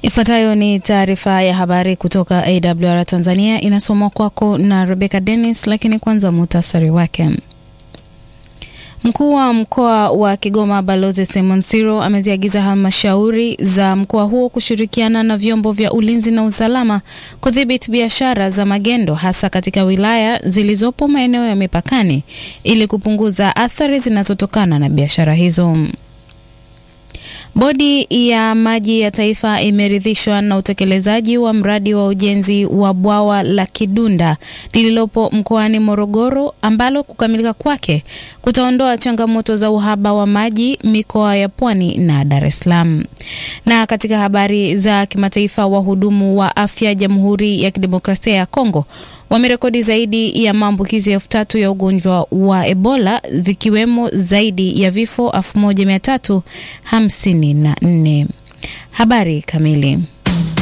Ifuatayo ni taarifa ya habari kutoka AWR Tanzania, inasomwa kwako na Rebecca Dennis, lakini kwanza muhtasari wake. Mkuu wa mkoa wa Kigoma Balozi Simon Siro ameziagiza halmashauri za mkoa huo kushirikiana na vyombo vya ulinzi na usalama kudhibiti biashara za magendo hasa katika wilaya zilizopo maeneo ya mipakani ili kupunguza athari zinazotokana na biashara hizo. Bodi ya maji ya taifa imeridhishwa na utekelezaji wa mradi wa ujenzi wa bwawa la Kidunda lililopo mkoani Morogoro ambalo kukamilika kwake kutaondoa changamoto za uhaba wa maji mikoa ya Pwani na Dar es Salaam. Na katika habari za kimataifa, wahudumu wa afya Jamhuri ya Kidemokrasia ya Kongo wamerekodi zaidi ya maambukizi elfu tatu ya ugonjwa wa Ebola vikiwemo zaidi ya vifo elfu moja mia tatu hamsini na nne. Habari kamili